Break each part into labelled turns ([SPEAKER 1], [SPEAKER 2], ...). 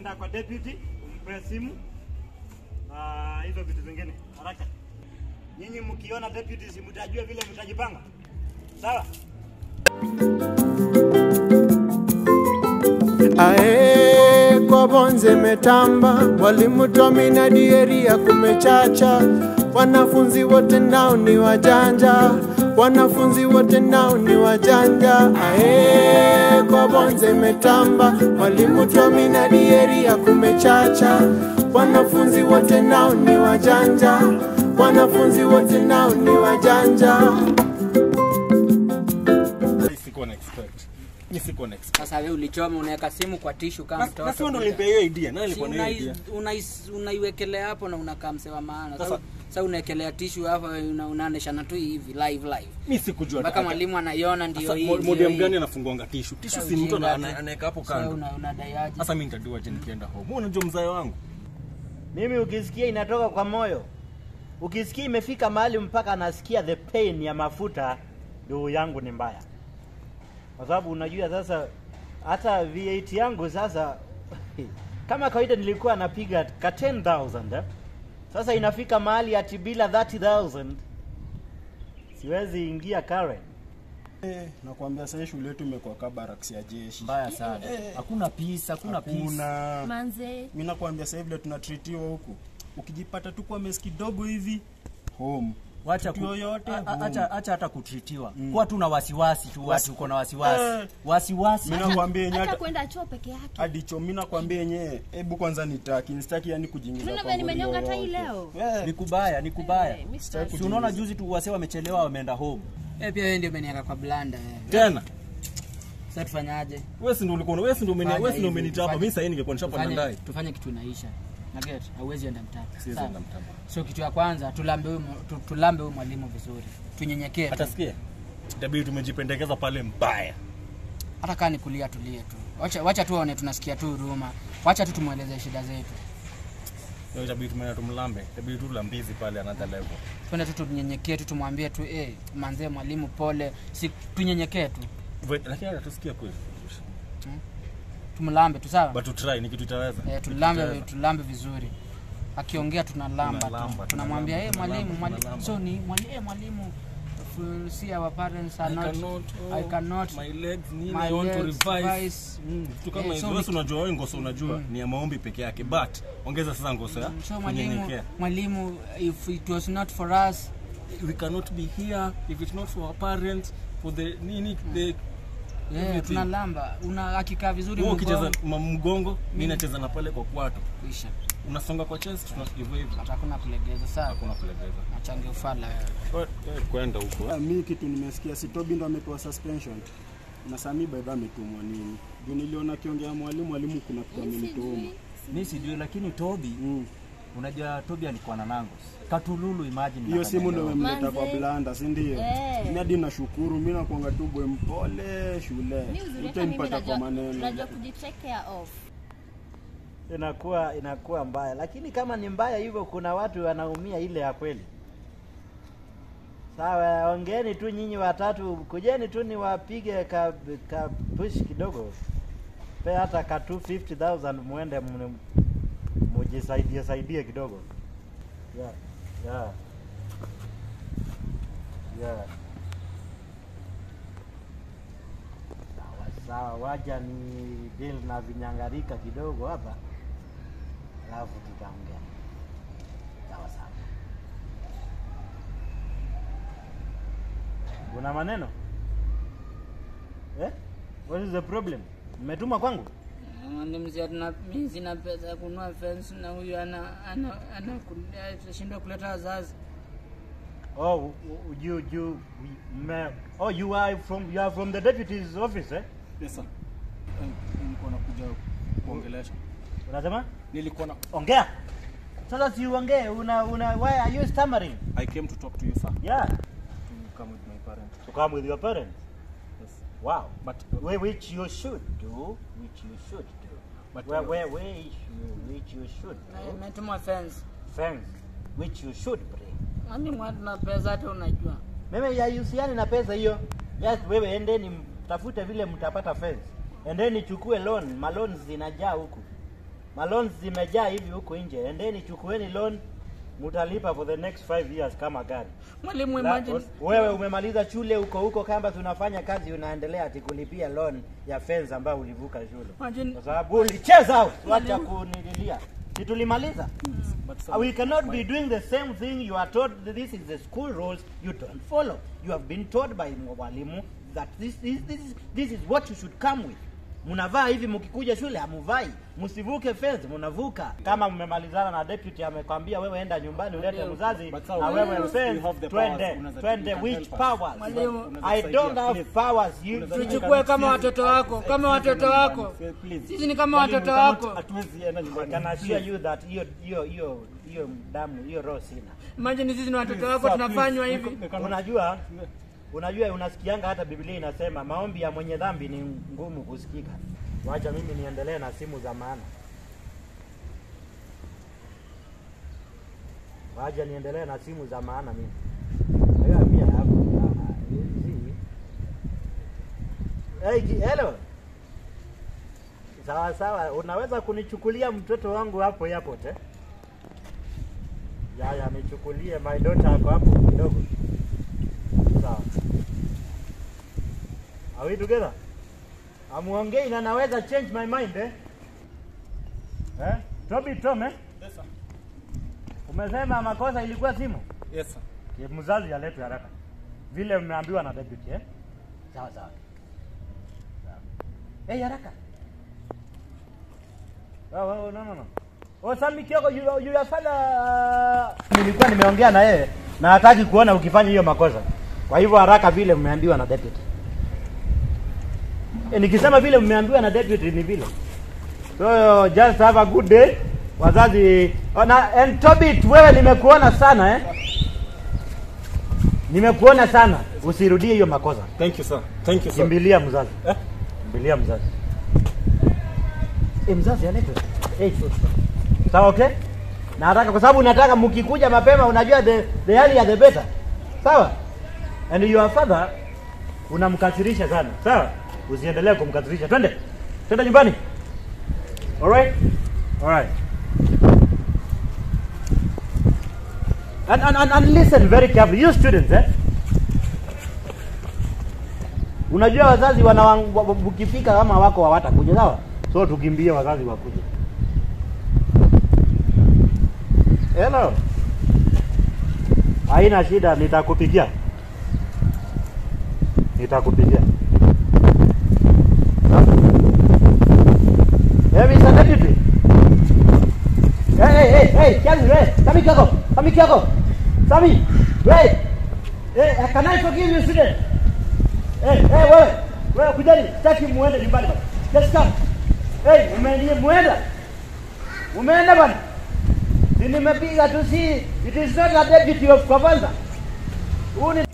[SPEAKER 1] enda kwa deputy umpe simu na hizo vitu zingine haraka. Nyinyi mkiona deputy, si mtajua vile mtajipanga, sawa?
[SPEAKER 2] Ae, kwa bonze metamba, walimu Tomi na Dieria kumechacha, wanafunzi wote nao ni wajanja, wanafunzi wote nao ni wajanja. Ae, kwa bonze metamba, walimu Tomi na Dieria kumechacha, wanafunzi wote nao ni wajanja, wanafunzi wote nao ni wajanja.
[SPEAKER 3] Sikuwa na expect. Mimi sikuwa na expect.
[SPEAKER 4] Sasa wewe ulichoma unaweka simu kwa tishu kama
[SPEAKER 3] Na-
[SPEAKER 4] mtoto.
[SPEAKER 3] na sio ndo nilipea hiyo idea. Nani
[SPEAKER 4] Si
[SPEAKER 3] alikuwa na hiyo
[SPEAKER 4] unai-
[SPEAKER 3] idea?
[SPEAKER 4] unai- unaiwekelea hapo na unakaa msewa maana. Sasa
[SPEAKER 3] Sasa-
[SPEAKER 4] sasa unaekelea tishu hapo una- unaoneshana tu hivi live live.
[SPEAKER 3] Mimi sikujua.
[SPEAKER 4] Mpaka mwalimu anaiona ndio
[SPEAKER 3] Sasa
[SPEAKER 4] hii.
[SPEAKER 3] mo-
[SPEAKER 4] ndio
[SPEAKER 3] modem
[SPEAKER 4] hii.
[SPEAKER 3] gani anafunguanga tishu? Tishu
[SPEAKER 4] Sasa
[SPEAKER 3] si mtu
[SPEAKER 4] ujinga
[SPEAKER 3] ana-
[SPEAKER 4] tu.
[SPEAKER 3] ana- anaweka hapo
[SPEAKER 4] Sasa
[SPEAKER 3] kando.
[SPEAKER 4] una- unadaiaje?
[SPEAKER 3] Sasa mimi nitadua je nikienda home. Wewe unajua mzae wangu.
[SPEAKER 1] Mimi ukisikia inatoka kwa moyo, ukisikia imefika mahali mpaka nasikia the pain ya mafuta, ndio yangu ni mbaya, kwa sababu unajua sasa hata V8 yangu sasa kama kawaida nilikuwa napiga ka 10000 eh? Sasa inafika mahali ati bila 30000 siwezi ingia Karen.
[SPEAKER 5] Eh, nakwambia sasa shule yetu imekuwa kabaraks ya jeshi.
[SPEAKER 6] mbaya sana hakuna peace hakuna peace
[SPEAKER 5] Hakuna.
[SPEAKER 7] manze
[SPEAKER 5] Mimi nakwambia sasa vile tunatritiwa huku. Ukijipata tu kwa mesi kidogo hivi home.
[SPEAKER 6] wacha
[SPEAKER 5] Kitu yoyote,
[SPEAKER 6] a- a-
[SPEAKER 5] boom.
[SPEAKER 6] acha acha hata kutritiwa kuwa tu na wasiwasi tu watu uko na wasiwasi
[SPEAKER 5] Eh.
[SPEAKER 6] wasiwasi
[SPEAKER 5] Mimi nakwambia yenyewe
[SPEAKER 7] hata
[SPEAKER 5] hata
[SPEAKER 7] kwenda choo peke yake
[SPEAKER 5] hadi cho mimi nakwambia yenyewe hebu kwanza nitaki, nistaki yani kujiingiza
[SPEAKER 7] Unaona
[SPEAKER 5] kwa
[SPEAKER 7] vile
[SPEAKER 5] ngori
[SPEAKER 7] nimenyonga tai
[SPEAKER 5] yoyote.
[SPEAKER 7] leo?
[SPEAKER 5] Eh,
[SPEAKER 6] ni kubaya ni kubaya
[SPEAKER 7] Eh, Mr.
[SPEAKER 5] Sitaki
[SPEAKER 6] si unaona juzi tu wase wamechelewa wameenda home
[SPEAKER 4] Eh, pia wewe ndio umeniweka kwa blanda eh.
[SPEAKER 3] Tena.
[SPEAKER 4] Sasa tufanyaje?
[SPEAKER 3] Wewe si ndio ulikuwa wewe si ndio umeni
[SPEAKER 4] Fanya
[SPEAKER 3] wewe si ndio
[SPEAKER 4] hivi,
[SPEAKER 3] umenita hapa.
[SPEAKER 4] tufanye-
[SPEAKER 3] Mimi sasa ningekuwa nishapanda
[SPEAKER 4] Tufanye-
[SPEAKER 3] ndani.
[SPEAKER 4] Tufanye kitu inaisha. Na get, hauwezi enda mtaa.
[SPEAKER 3] Siwezi
[SPEAKER 4] Sawa?
[SPEAKER 3] enda mtaa.
[SPEAKER 4] So kitu ya kwanza tulambe huyu mu- tu- tulambe huyu mwalimu vizuri. Tunyenyekee. tu.
[SPEAKER 3] Hata sikia. Itabidi tumejipendekeza pale mbaya.
[SPEAKER 4] hata kaa ni kulia tulie tu wacha, wacha tu aone tunasikia tu huruma wacha tu tumweleze shida zetu
[SPEAKER 3] Ndio itabidi tumeenda tumlambe. Itabidi tu tulambizi pale another level.
[SPEAKER 4] twende tu tunyenyekee tu tumwambie tu eh, manzee mwalimu pole si tunyenyekee tu
[SPEAKER 3] Wait, Lakini hata tusikia kweli.
[SPEAKER 4] tumlambe tu sawa
[SPEAKER 3] But to try ni kitu itaweza.
[SPEAKER 4] eh, tulambe tulambe vizuri akiongea tunalamba
[SPEAKER 3] Tunalamba,
[SPEAKER 4] tu tunamwambia eh,
[SPEAKER 3] tunalamba,
[SPEAKER 4] mwalimu mwalimu
[SPEAKER 3] tunalamba.
[SPEAKER 4] so ni mwalimu eh, mwalimu if we see our parents are
[SPEAKER 3] I
[SPEAKER 4] not
[SPEAKER 3] cannot, oh,
[SPEAKER 4] I cannot
[SPEAKER 3] my legs nini
[SPEAKER 4] my
[SPEAKER 3] I want to
[SPEAKER 4] legs,
[SPEAKER 3] revise.
[SPEAKER 4] revise.
[SPEAKER 3] Mm, vitu kama
[SPEAKER 4] Eh,
[SPEAKER 3] hizo
[SPEAKER 4] so
[SPEAKER 3] wewe
[SPEAKER 4] we-
[SPEAKER 3] unajua wewe ngoso unajua ni ya maombi peke yake but ongeza sasa ngoso ya
[SPEAKER 4] so mwalimu
[SPEAKER 3] kunyenyekea.
[SPEAKER 4] mwalimu if it was not for us
[SPEAKER 3] we cannot be here if it's not for our parents for the nini the
[SPEAKER 4] yeah,
[SPEAKER 3] Everything.
[SPEAKER 4] tunalamba una akikaa vizuri
[SPEAKER 3] wewe ukicheza
[SPEAKER 4] mgongo,
[SPEAKER 3] ma- mgongo mimi nacheza na pale kwa kwato
[SPEAKER 4] kuisha
[SPEAKER 3] unasonga kwa chest tuna hivyo hivyo
[SPEAKER 4] hata hakuna kulegeza saa
[SPEAKER 3] hakuna kulegeza
[SPEAKER 4] nachange ufala
[SPEAKER 3] Wewe- wewe kwenda huko
[SPEAKER 5] Ah, mi kitu nimesikia si Tobi ndo amepewa suspension na Sami baidha ametumwa nini juu niliona akiongea mwalimu mwalimu kuna kitu amenituma
[SPEAKER 6] mi sijui lakini tobi
[SPEAKER 5] Mm.
[SPEAKER 6] unajua tobi alikuwa na nangos katululu imagine
[SPEAKER 5] hiyo simu ndo
[SPEAKER 6] Kakamega.
[SPEAKER 5] imemleta kwa
[SPEAKER 7] Manze.
[SPEAKER 5] blanda si ndio
[SPEAKER 7] Eh.
[SPEAKER 5] mi hadi nashukuru mi nakuanga tu bwe mpole shule
[SPEAKER 7] mi uzuri hata mimi
[SPEAKER 5] utampata kwa
[SPEAKER 7] najua
[SPEAKER 5] maneno
[SPEAKER 7] najua kujitake care of
[SPEAKER 1] inakuwa inakuwa mbaya, lakini kama ni mbaya hivyo, kuna watu wanaumia ile ya kweli. Sawa, ongeeni tu nyinyi watatu, kujeni tu niwapige ka, ka push kidogo, pe hata ka 250,000 muende mne- mujisaidie saidie kidogo. Yeah, yeah, yeah. Sawa sawa, waja ni deal na vinyangarika kidogo hapa, alafu tutaongea. Sawa sawa. Kuna maneno eh? What is the problem? Mmetuma kwangu?
[SPEAKER 4] mi sina pesa ya kununua fence na huyu ana ana anashindwa kuleta wazazi
[SPEAKER 1] Oh, u- u- you you me, oh you are from you are from the deputy's office eh?
[SPEAKER 5] Yes, sir. Eh, nilikuwa nakuja kuongelesha
[SPEAKER 1] Unasema?
[SPEAKER 5] nilikuwa na
[SPEAKER 1] Ongea. Sasa si uongee, una una why are you stammering?
[SPEAKER 5] I came to talk to you sir
[SPEAKER 1] Yeah,
[SPEAKER 5] to come with my parents
[SPEAKER 1] to come with your parents.
[SPEAKER 5] yes
[SPEAKER 1] Wow.
[SPEAKER 5] but
[SPEAKER 1] Wh- which you should do, which you should do.
[SPEAKER 5] But,
[SPEAKER 1] where,
[SPEAKER 5] uh,
[SPEAKER 1] where, where you, which you should do.
[SPEAKER 4] metuma fence
[SPEAKER 1] Friends, which you should bring.
[SPEAKER 4] mwalimu hatuna pesa hata unajua
[SPEAKER 1] Mimi haihusiani na pesa hiyo. Just wewe endeni mtafute vile mtapata fence. Endeni chukue loan, maloan zinajaa huku. Malons zimejaa hivi huku nje. Endeni chukueni loan, mutalipa for the next five years kama gari.
[SPEAKER 4] Mwalimu,
[SPEAKER 1] La-
[SPEAKER 4] imagine
[SPEAKER 1] Wewe umemaliza shule uko huko kamba tunafanya kazi unaendelea ati kulipia loan ya fence ambayo ulivuka shule.
[SPEAKER 4] imagine
[SPEAKER 1] Kwa sababu ulicheza out. Wacha kunililia. Si tulimaliza?
[SPEAKER 3] But
[SPEAKER 1] Uh, We cannot be doing the same thing you are told that this is the school rules you don't follow. You have been told by mwalimu that this, this, this, is, this is what you should come with. Mnavaa hivi mkikuja shule hamuvai, msivuke fence, mnavuka. Kama mmemalizana na deputy amekwambia wewe enda nyumbani ulete mzazi
[SPEAKER 3] But sir,
[SPEAKER 1] na
[SPEAKER 3] you
[SPEAKER 1] wewe
[SPEAKER 3] have
[SPEAKER 1] fence,
[SPEAKER 3] the powers.
[SPEAKER 1] twende
[SPEAKER 3] Unaweza-
[SPEAKER 1] twende,
[SPEAKER 3] you can
[SPEAKER 1] which
[SPEAKER 3] help us.
[SPEAKER 1] powers?
[SPEAKER 4] Mwalimu,
[SPEAKER 3] Unaweza
[SPEAKER 1] I
[SPEAKER 3] kusaidia,
[SPEAKER 1] don't have
[SPEAKER 3] please.
[SPEAKER 1] powers. You
[SPEAKER 3] Unaweza-
[SPEAKER 4] tuchukue kama watoto wako, kama watoto wako. Sisi ni kama watoto wako.
[SPEAKER 3] Hatuwezi enda
[SPEAKER 1] I
[SPEAKER 3] nyumbani.
[SPEAKER 1] can assure you that hiyo hiyo hiyo hiyo damu hiyo roho sina.
[SPEAKER 4] Imagine sisi ni watoto wako
[SPEAKER 3] Sir,
[SPEAKER 4] tunafanywa
[SPEAKER 3] please,
[SPEAKER 4] hivi.
[SPEAKER 3] we cannot-
[SPEAKER 1] Unajua, unajua unasikianga hata Biblia inasema maombi ya mwenye dhambi ni ngumu kusikika. Wacha mimi niendelee na simu za maana. Wacha niendelee na simu za maana mimi. Hayo pia hapo. ah, hizi. Hey, ji- hello. Sawa sawa, unaweza kunichukulia mtoto wangu hapo airport eh? Ya ya nichukulie my daughter ako hapo kidogo. Sawa. Are we together? Amuongei na naweza change my mind eh? Eh? Toby Tom eh?
[SPEAKER 3] Yes, sir.
[SPEAKER 1] Umesema makosa ilikuwa simu?
[SPEAKER 3] Yes, sir.
[SPEAKER 1] Ye, mzazi aletwe haraka. Vile mmeambiwa na deputy eh? Sawa sawa. Sawa. Eh, haraka. Oh, oh, no no no. Oh, Sami Kioko, you, you your father. Nilikuwa nimeongea na yeye na hataki kuona ukifanya hiyo makosa. Kwa hivyo haraka vile mmeambiwa na deputy. E, nikisema vile mmeambiwa na deputy ni vile. So just have a good day. Wazazi oh, na and Tobit, wewe nimekuona sana eh? Nimekuona sana. Usirudie hiyo makosa.
[SPEAKER 3] Thank you, sir. Thank you, sir.
[SPEAKER 1] Kimbilia mzazi.
[SPEAKER 3] Eh?
[SPEAKER 1] Kimbilia mzazi. Eh, mzazi aletwe. Eh, sawa okay? Na nataka kwa sababu nataka mkikuja mapema unajua the, the earlier the better. Sawa? And your father unamkasirisha sana. Sawa? Usiendelee kumkasirisha. Twende. Twende nyumbani. Alright? Alright. And, and, and, and listen very carefully. You students, eh? Unajua wazazi wana ukifika kama wako hawatakuja, sawa? So tukimbie wazazi wakuje. Hello. Haina shida, nitakupigia. Nitakupigia. Hey, Mr. Deputy. Hey, hey, hey, hey, Kiasi, hey, Sami Kioko, Sami Kioko. Sami, wait. Hey, can I forgive you, student? Hey, hey, wewe. Wewe kujani, sitaki muende nyumbani bana. Just come. Hey, umeenda muenda. Umeenda bana. Si nimepiga tu si it is not a deputy of Kavanza. Huu ni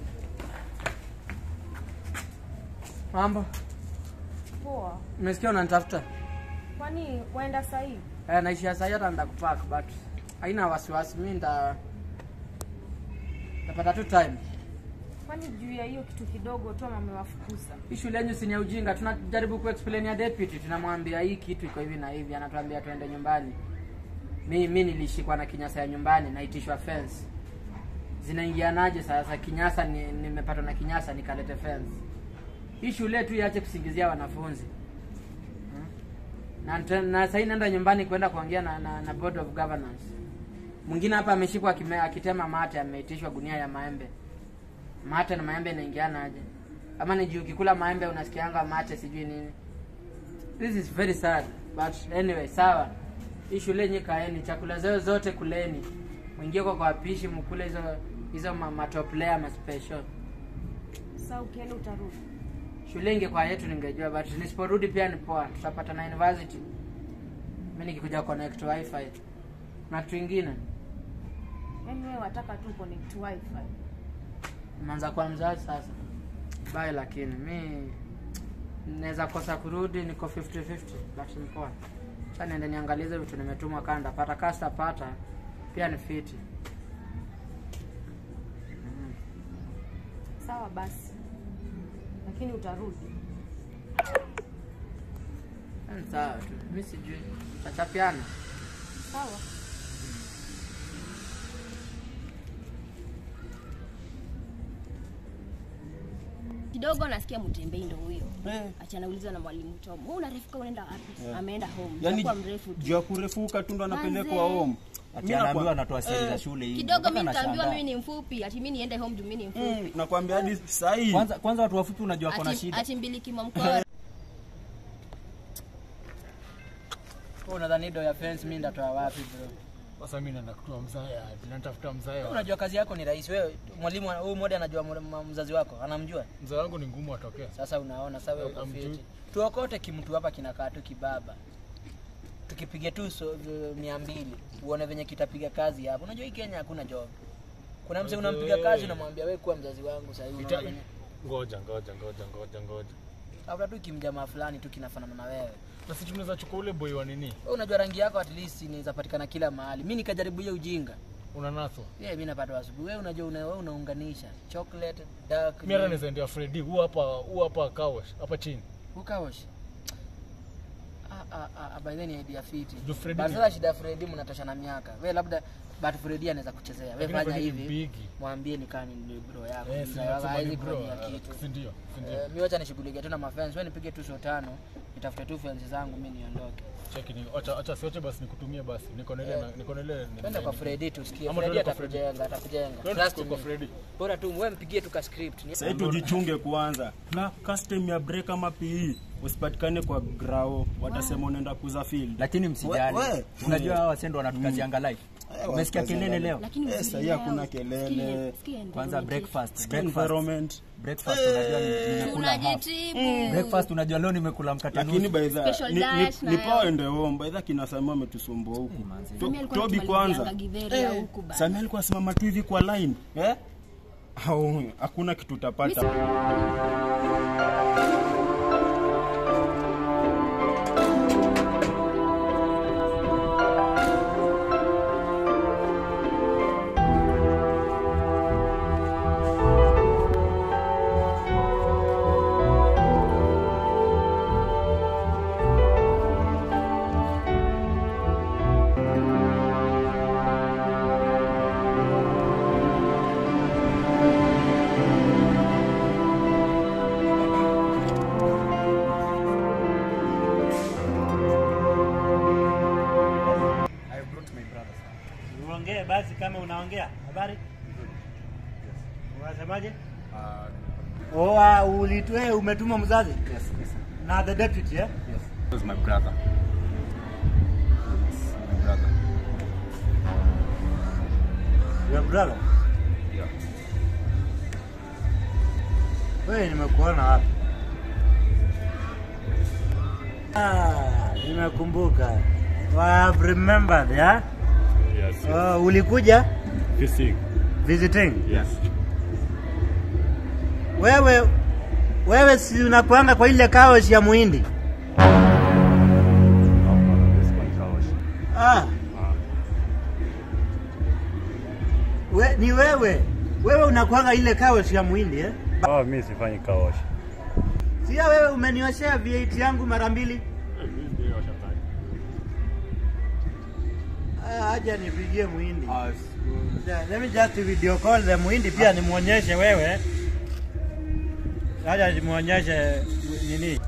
[SPEAKER 4] Mambo.
[SPEAKER 8] Poa.
[SPEAKER 4] Umesikia unanitafuta?
[SPEAKER 8] Kwani waenda sahii?
[SPEAKER 4] Eh, naishia sahii hata nitakupack but haina wasiwasi. Mimi nita tapata tu time.
[SPEAKER 8] Kwani juu ya hiyo kitu kidogo tu amewafukuza?
[SPEAKER 4] Hii shule yenyu si ni ya ujinga, tunajaribu kuexplain ya deputy, tunamwambia hii kitu iko hivi na hivi, anatuambia tuende nyumbani. Mi mi nilishikwa na kinyasa ya nyumbani, naitishwa fence. Zinaingianaje sasa? Kinyasa ni, nimepatwa na kinyasa nikalete fence. Hii shule tu iache kusingizia wanafunzi Hmm? na, nte- na sasa naenda nyumbani kwenda kuongea na, na, na board of governance. Mwingine hapa ameshikwa akime- akitema mate, ameitishwa gunia ya maembe mate na maembe inaingiana aje ama ni juu ukikula maembe unasikianga mate sijui nini this is very sad but anyway sawa hii shule yenye kaeni chakula zao zote kuleni mwingie kwa kwa wapishi mkule hizo hizo ma- matoplea ma special
[SPEAKER 8] Sasa ukienda utarudi.
[SPEAKER 4] shule ingekuwa yetu ningejua but nisiporudi pia ni poa tutapata na university mi nikikuja connect wifi na kitu ingine
[SPEAKER 8] Yaani wewe wataka tu connect wifi.
[SPEAKER 4] manza kwa mzazi sasa bye lakini mi naweza kosa kurudi niko 50 50 but ni poa sasa niende niangalize vitu nimetumwa kanda pata kasta pata pia ni fiti
[SPEAKER 8] Sawa basi. Lakini utarudi.
[SPEAKER 4] Mm, sawa tu mi sijui tachapiana
[SPEAKER 8] Sawa.
[SPEAKER 7] kidogo nasikia mtembei ndo huyo ati anaulizwa na mwalimu Tom wewe unarefuka unaenda wapi ameenda home
[SPEAKER 5] yani
[SPEAKER 7] Itakuwa mrefu tu
[SPEAKER 5] juu ya kurefuka tu ndo anapelekwa
[SPEAKER 7] Manze.
[SPEAKER 5] home
[SPEAKER 6] ati
[SPEAKER 5] Mimi
[SPEAKER 6] anaambiwa
[SPEAKER 5] nakwa-
[SPEAKER 6] anatoa siri za shule hivi
[SPEAKER 7] kidogo
[SPEAKER 6] Mpaka
[SPEAKER 7] mimi nitaambiwa
[SPEAKER 6] nashangaa.
[SPEAKER 7] mimi ni mfupi ati mimi niende home juu mimi ni mfupi
[SPEAKER 5] Mm, nakwambia hadi sahii
[SPEAKER 6] kwanza kwanza watu wafupi unajua kona
[SPEAKER 7] ati,
[SPEAKER 6] shida
[SPEAKER 7] ati mbili kimamkoa
[SPEAKER 4] Wewe unadhani do ya fence mi ndatoa wapi bro
[SPEAKER 9] Sasa mimi naenda kutoa mzaya, natafuta mzaya.
[SPEAKER 4] unajua kazi yako ni rahisi wewe mwalimu huyu mmoja anajua mwa- mzazi wako anamjua
[SPEAKER 9] Mzaya wangu ni ngumu atokee.
[SPEAKER 4] sasa unaona sasa wewe uko
[SPEAKER 9] Amjui.
[SPEAKER 4] fiti tuokote kimtu hapa kinakaa tu kibaba tukipiga tu so, v- mia mbili uone venye kitapiga kazi hapo unajua hii kenya hakuna job kuna mse unampiga kazi unamwambia wewe kuwa mzazi wangu sahii
[SPEAKER 9] Ita-
[SPEAKER 4] unaona venye
[SPEAKER 9] Ngoja, ngoja, ngoja, ngoja, ngoja.
[SPEAKER 4] labda tu kimjamaa fulani tu kinafanana na wewe
[SPEAKER 9] Basi tunaweza chukua ule boy wa nini?
[SPEAKER 4] wewe unajua rangi yako at least inaweza patikana kila mahali mi nikajaribu hiyo ujinga
[SPEAKER 9] Unanaswa.
[SPEAKER 4] yeah, mi napata asubuhi wewe unajua una, wewe unaunganisha chocolate dark
[SPEAKER 9] Mimi hata naweza endea Freddy, huu hapa, huu hapa Kawash, hapa chini.
[SPEAKER 4] ukaosh ah, ah, ah, by then idea fiti
[SPEAKER 9] Juu Freddy
[SPEAKER 4] But
[SPEAKER 9] ni-
[SPEAKER 4] sasa shida Freddy mnatoshana miaka we labda but Freddy anaweza kuchezea we
[SPEAKER 9] Lakini
[SPEAKER 4] fanya
[SPEAKER 9] Freddy ni
[SPEAKER 4] hivi
[SPEAKER 9] big.
[SPEAKER 4] mwambie ni kani ni bro yako
[SPEAKER 9] Eh, si
[SPEAKER 4] mzee wako
[SPEAKER 9] nasema
[SPEAKER 4] hawezi
[SPEAKER 9] ni bro.
[SPEAKER 4] kufanyia
[SPEAKER 9] ah,
[SPEAKER 4] kitu
[SPEAKER 9] Si ndio? Si ndio?
[SPEAKER 4] Eh, mi wacha nishughulikie tu na mafans we nipige tu so tano nitafute tu fans zangu mi niondoke
[SPEAKER 9] Cheki ni acha acha sioche basi nikutumie basi. Niko na ile na- niko na ile.
[SPEAKER 4] twende kwa Freddy tusikie
[SPEAKER 9] Ama
[SPEAKER 4] Freddy
[SPEAKER 9] tuende kwa Freddy.
[SPEAKER 4] atakujenga atakujenga
[SPEAKER 9] Twende
[SPEAKER 4] trust
[SPEAKER 9] kwa
[SPEAKER 4] me
[SPEAKER 9] Freddy.
[SPEAKER 4] bora tu wewe mpigie tu ka script Ni-
[SPEAKER 5] sahii tujichunge kwanza na custom ya break ama pe usipatikane kwa grao watasema unaenda kuza field
[SPEAKER 6] lakini msijali
[SPEAKER 5] We- we.
[SPEAKER 6] unajua hawa wasendo wanatukazianga live umesikia kelele leo
[SPEAKER 7] lakini
[SPEAKER 5] Eh,
[SPEAKER 7] uzuri
[SPEAKER 5] sahii
[SPEAKER 7] leo,
[SPEAKER 5] hakuna
[SPEAKER 7] sikia-
[SPEAKER 5] kelele
[SPEAKER 7] sikia
[SPEAKER 6] kwanza
[SPEAKER 7] environment
[SPEAKER 6] breakfast
[SPEAKER 5] Sikia
[SPEAKER 6] breakfast
[SPEAKER 5] environment
[SPEAKER 6] breakfast unajua ni- nimekula half
[SPEAKER 7] tunajitibu
[SPEAKER 6] breakfast unajua leo nimekula mkate
[SPEAKER 5] lakini
[SPEAKER 6] nusu
[SPEAKER 5] by the
[SPEAKER 7] Special
[SPEAKER 5] ni,
[SPEAKER 7] diet
[SPEAKER 5] ni,
[SPEAKER 7] na
[SPEAKER 5] ni
[SPEAKER 7] yo.
[SPEAKER 5] pao ende home by the kina Samia ametusumbua huku To-
[SPEAKER 7] Samia alikuwa
[SPEAKER 5] Tobi
[SPEAKER 7] anatumalilianga
[SPEAKER 5] kwanza
[SPEAKER 7] githeri ya huku bana.
[SPEAKER 5] Samia alikuwa asimama tu hivi kwa line eh au hakuna kitu utapata
[SPEAKER 1] Uongee basi kama unaongea. Habari? Unasemaje? Oh, uh, ulitwe umetuma mzazi? Yes, yes. Na the deputy, eh?
[SPEAKER 9] was my brother. My brother.
[SPEAKER 1] Your brother?
[SPEAKER 9] Yeah.
[SPEAKER 1] Wewe nimekuona wapi? Ah, nimekumbuka. I have remembered, yeah?
[SPEAKER 9] Yes.
[SPEAKER 1] Oh, ulikuja
[SPEAKER 9] Kissing.
[SPEAKER 1] visiting?
[SPEAKER 9] Yes.
[SPEAKER 1] Wewe wewe si unakuanga kwa ile kaoshi ya muhindi?
[SPEAKER 9] This one Kawash.
[SPEAKER 1] Ah. We, ni wewe wewe unakuanga ile kaoshi ya muhindi eh?
[SPEAKER 9] Oh, mimi sifanyi Kawash.
[SPEAKER 1] Sia wewe umenioshea V8 yangu mara mbili. Ah, aja nipigie muhindi. Yeah, Let me just video call the muhindi pia nimuonyeshe wewe. Aja nimuonyeshe nini.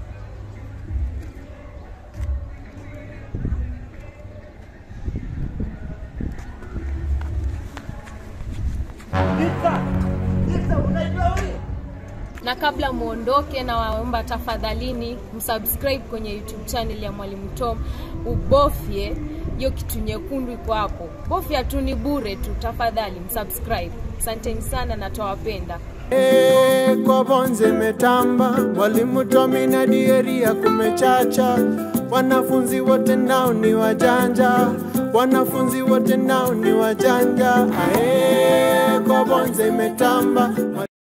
[SPEAKER 1] Pizza! Pizza unajua huyu?
[SPEAKER 8] na kabla muondoke na waomba tafadhalini msubscribe kwenye youtube channel ya mwalimu tom ubofye hiyo kitu nyekundu iko hapo bofya tu ni bure tu tafadhali msubscribe asanteni sana na twawapenda
[SPEAKER 2] Eh, kwa bonze metamba, mwalimu Tomi na dieria kumechacha, wanafunzi wote nao ni wajanja, wanafunzi wote nao ni wajanja. Ae, kwa bonze metamba